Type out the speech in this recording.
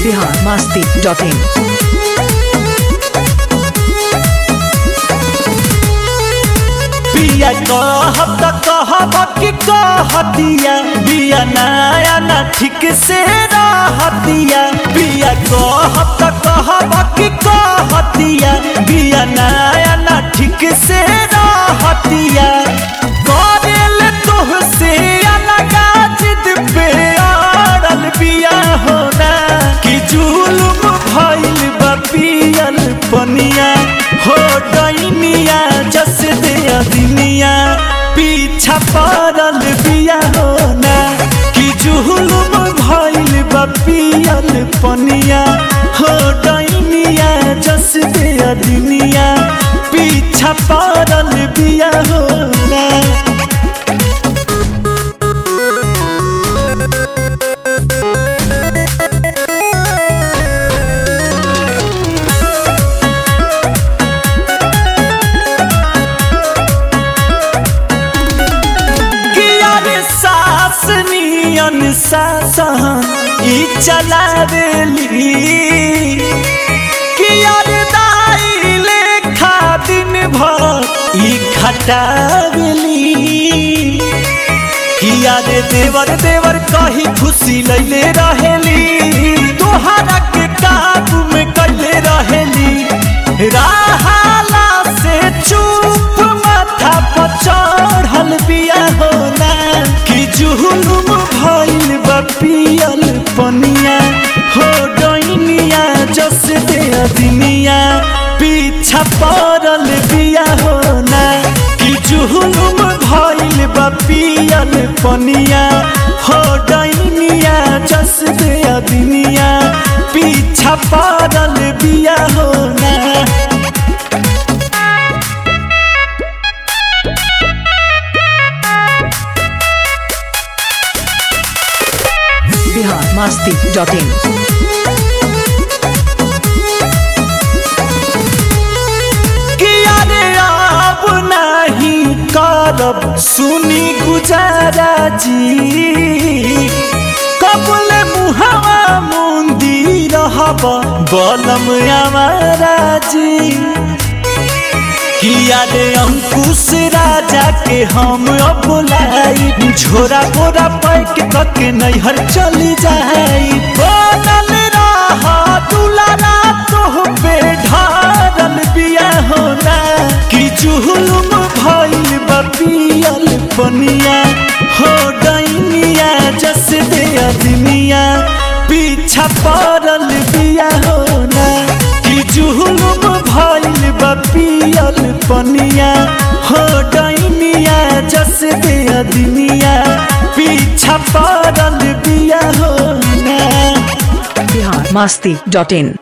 Bihar Masti dot in बिया कहब त कहब कि कहतिया बिया नया ना ठीक से रहतिया बिया कहब त कहब कि कहतिया बिया नया ना ठीक से रहतिया करेल तोहसे अलगा जिद पे अड़ल बिया होना कि जुलुम भइल बा पियल पनिया हो डैनिया जस दे अदिनिया पीछा पड़ल बिया होना कि जुलुम भइल बा पियल पनिया हो डैनिया जस दे अदिनिया पीछा पड़ल बिया होना किया रे सास नियन सासन ई चलावेली किया रे दाई लेखा दिन भर ई खटावेली किया रे देवर देवर कही खुशी लैले रहेली तोहरा के काबू में कैले रहेली राहाला से चुप माथा पर चढ़ल बिया होना कि जुहुलुम भइल बा पियल पनिया हो डैनिया जस दे अदिनिया पीछा पड़ल बिया होना कि जुहुलुम भइल बा पियल पनिया हो डैनिया जस दे अदिनिया पीछा पड़ल बिया होना बिहार मस्ती डॉट इन किया रे अब नहीं करब सुनी गुजारा जी कबल मुहावा मुंदी रहब बलम हमारा जी किया रे अंकुश राजा के हम अब लाई झोरा बोरा पैक करके नैहर चली जाई बनल रह दुलारा तोह पे ढारल बिया होना कि जुहुलुम भइल बा पियल पनिया हो डैनिया जस दे अदमिया पीछा पड़ल बिया होना कि जुहुलुम भइल बा पियल पनिया हो डैनिया जस दे अदमिया पीछा पड़ल बिया होना बिहार मस्ती डॉट इन